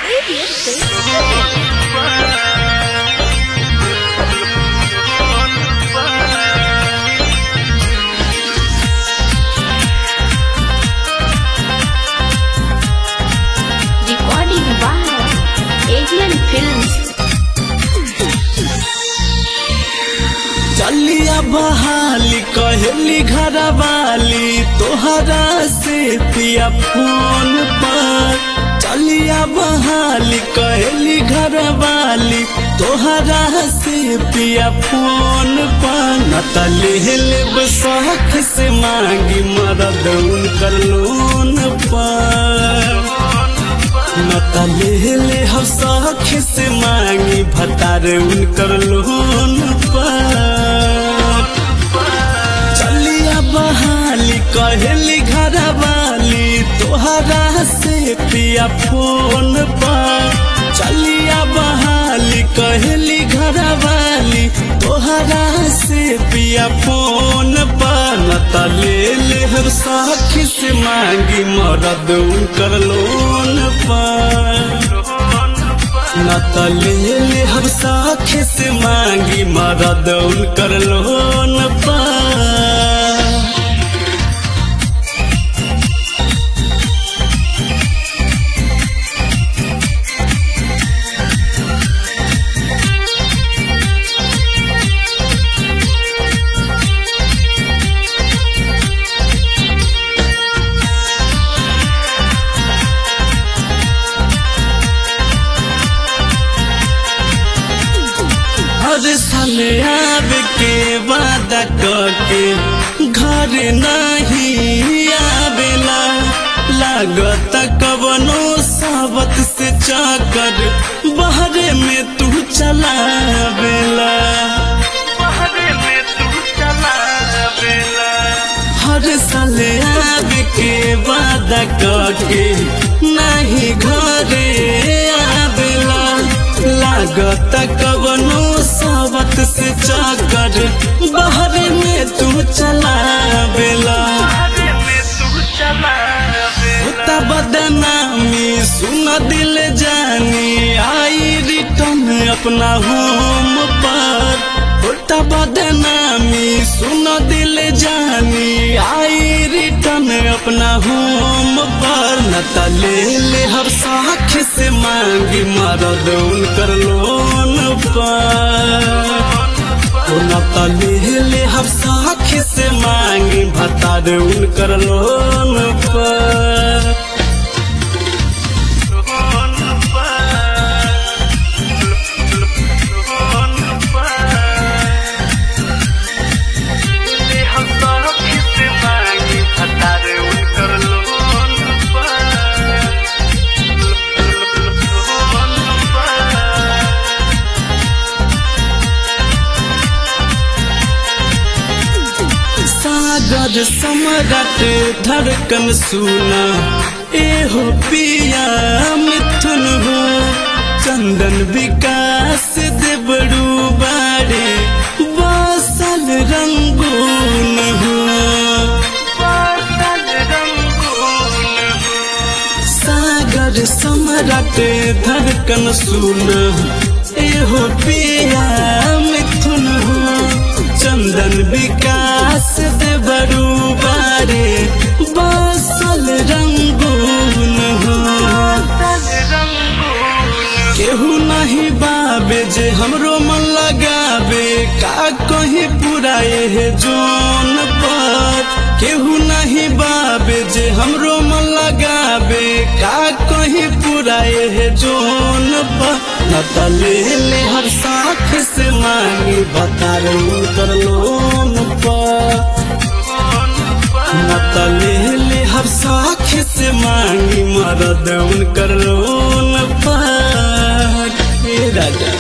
Recording by Avian Films. चलिया बहाली कहली घर वाली तोहरा से पिया फोन पर चलिया बहाली कहली घर वाली तोहरा से पिया फोन पर न तले लेब शौक से मांगी मरद उनकर लोन पर नतले ले हम सख से मांगी भतार उनकर लोन पर चलिया बहाली कहली घर वाली तोहरा से पिया फोन पर चलिया बहाली कहली घर वाली तोहरा से पिया फोन पर नतले ले हम सख से मांगी मरद उनकर लोन पर न तले ले हम साख से मांगी मरद उनकर लोन पर हर साल आवे के वादा करके घर नहीं आवेला लागत कवनो सावत से चाकर बहरे में तू चलावेला हर साल आवे के वादा करके नहीं घरे आवेला लागत कवनो सावत से चाकर बहरे में तू चलावेला होता बदनामी सुन दिल जानी आई रिटर्न अपना होम पर होता बदनामी सुन दिल जानी आई रिटर्न अपना होम पर न तले ले हर साख से मांगी मरद उनकर लोन पर न तले ले हर साख से मांगी भता दे उनकर लोन पर सागर सम्राट धड़कन सुना एहो पिया मिथुन हो चंदन विकास देवड़ू बाड़े बासल रंगून हो सागर सम्राट धड़कन सुना एहो पिया मिथुन हो चंदन विकास दे बड़ू बारे बासल रंगून हो केहू नहीं बाबे जे हमरो मन लगाबे का कहीं पुराए है जोन पर केहू नहीं बाबे जे हमरो मन लगाबे का कहीं पुराए है जोन पर न तले ले हर साख से मांगी बता कर लोन पर न तले ले हर साख से मांगी मरद उनकर लोन पर हे राजा